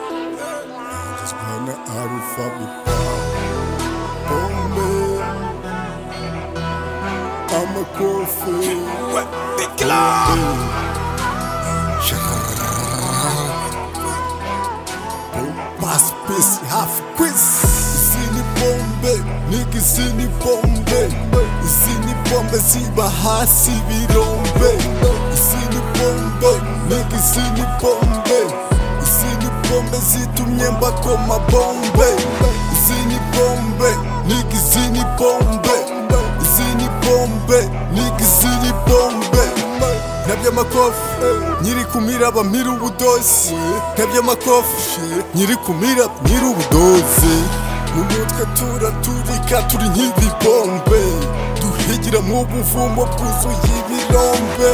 Just wanna have fun with Boom, boom. I'm a cool fool. Ouais, big love. Pass piece, half quiz. Sini bombe, nigga sini bombe. Sini bombe, siba ha sibi rombe. Sini bombe, nigga sini bombe. Sini bombe, zitumye mbakoma bombe. Sini bombe, nigga sini bombe. Sini bombe, nigga sini bombe. ntabyo amakofi nyiri kumira ba mira ubudozi ntabyo amakofi nyiri kumira mira ubudozi mu mutwe turaturika turi nk'ibibombe duhigira mu buvumo bwuzuye ibirombe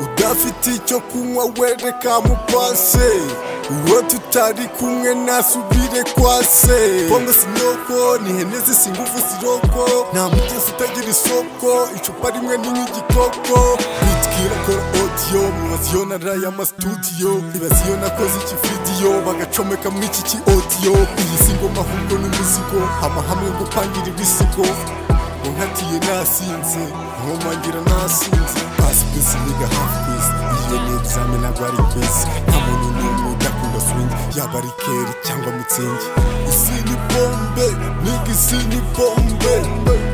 udafite icyo kunywa wereka mupase uwo tutari kumwe nasubire kwa se pombe sinyoko ni ihene zisa ingufu ziroko nta mugezi utagira isoko icupa rimwe ni nk'igikoko bitwira kora odiyo mubaza iyo naraye amasitudiyo ibaza iyo nakoze iki vidiyo bagacomeka muri iki ki odiyo iyi si ngoma ahubwo ni umuzigo amahame yo gupangira ibisigo unkatiye nasinze nkomangira nasinze pasi pisi niga hafu pisi iyo ni egizame ntabwo ari pisi nta muntu n'umwe udakunda swingi yaba ari keri cyangwa mutsingi isi ni bombe niga isi ni bombe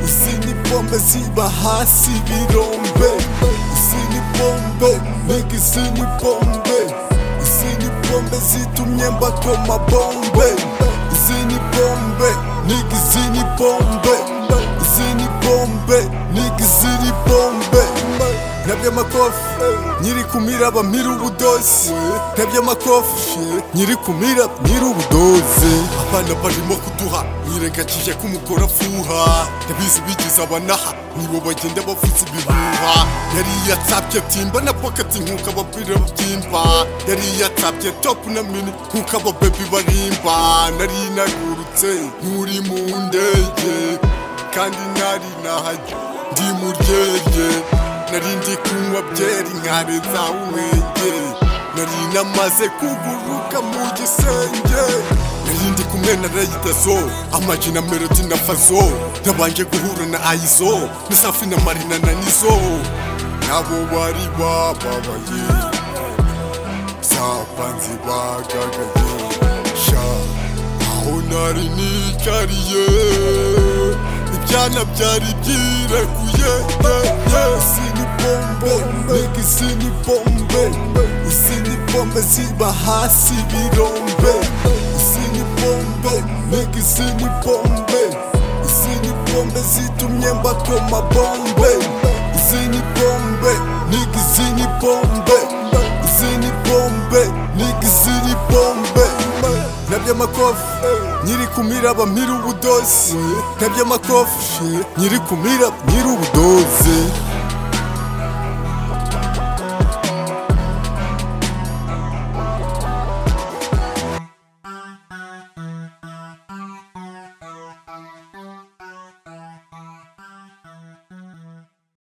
isi ni bombe ziba hasi birombe isi ni bombe niga isi ni bombe isi ni bombe zitumye mbakoma bombe isi ni bombe niga isi ni bombe zini bombe nigga ziri bombe ntabyo amakofi nyiri kumira ba mira ubudozi ntabyo amakofi nyiri kumira mira ubudozi abana barimo kuduha nirengagije ko umugore afuha ntabizi bigize abanaha nibo bagenda bavuza ibihuha yari yatsabye timba na pocket nkuko abapira babyimba yari yatsabye top na mini nkuko ababebi barimba nari nagurutse nturi mu ndege kandi nari nahajya ndi mu ryerye nari ndi kunywa byeri nkareza umwenge nari namaze kuguruka mu gisenge nari ndi kumwe na rayidazo amaji na melodi na fazo nabanje guhura na ayizo na safi na marina na nizo nabo bari bababaye zapanzi bagagaye sha aho nari nicariye ibyana byari byirekuye isi ni bombe nigga isi ni bombe isi ni bombe ziba hasi birombe isi ni bombe nigga isi ni bombe isi ni bombe zitumye mbakoma bombe isi ni bombe nigga isi ni bombe isi ni bombe nigga isi ni bombe nabyo amakofi nyiri kumira ba mira ubudozi nabyo amakofi nyiri kumira mira ubudozi